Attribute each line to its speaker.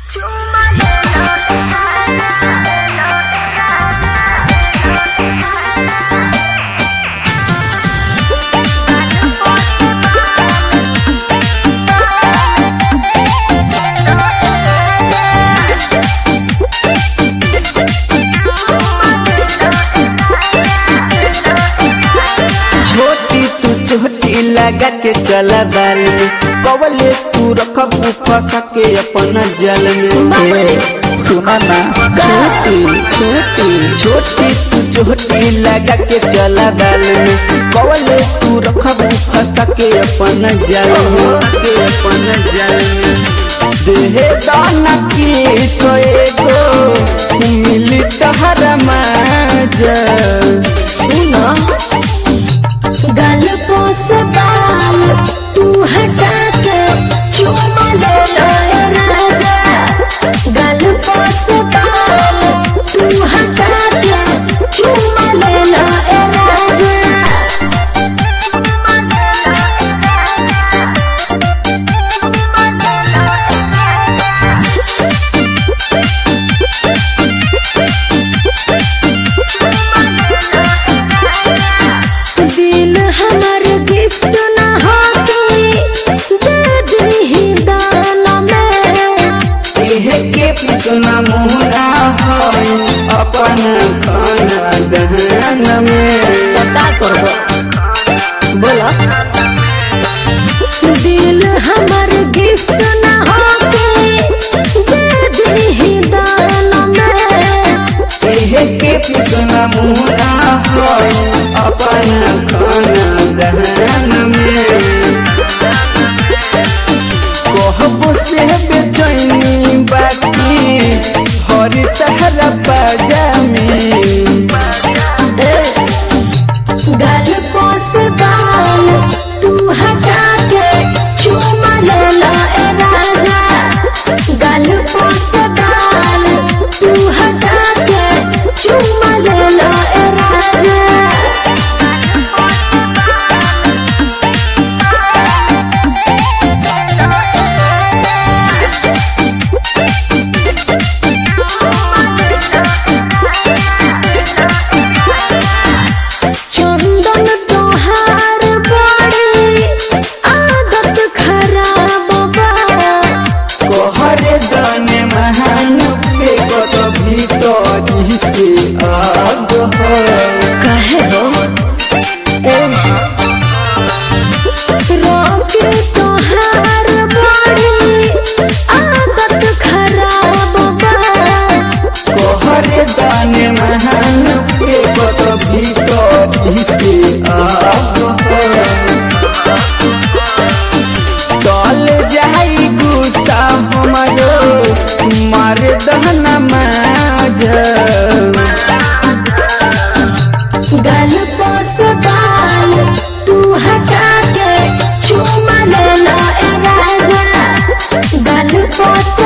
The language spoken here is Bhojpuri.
Speaker 1: छोटी तू छोटी लगा के चला बाल में कवले तू रखबू फंस के अपन जल में
Speaker 2: सुना ना
Speaker 1: छोटी छोटी छोटी तू छोटी लगा के चला बाल में कवले तू रखबू फंस के अपन जल में के अपन जल में देहे दाना की सोएगो मिली तहरा माजा सुना
Speaker 3: गल्पों से बाल तू हटा के चुमा ले लो राजा गल्पों से बाल तू हटा के चुमा ले लो राजा दिल हमर गिफ्ट ना होती दे दी दान में
Speaker 1: एहे के पिसना मुहरा हो अपन खाना दहन में
Speaker 2: तो का करबो बोला
Speaker 3: दिल हमर गिफ्ट ना होती दे दी दान में
Speaker 1: एहे के पिसना मुहरा हो अपन खाना दहन में कहबो से बेचैनी बाकी हरी तहरा पाजामी
Speaker 3: गल्पों से बाल तू हटा के चुमा ले लो ए राजा गल्पों से बाल तू हटा के चुमा ले लो ए राजा चंदन तोहार बड़ी आदत खराब बा
Speaker 1: कहरे दने महान पे कत भीतर से आग हो
Speaker 3: कहे हो रोके तोहार बड़ी आदत खराब बा
Speaker 1: कहरे दाने महान पे कत भीतर से आग हो तल जाई गुस्सा हमरो मार दहना माज
Speaker 3: गल्पों से बाल तू हटा के चुमा ले लो ए राजा गल्पों से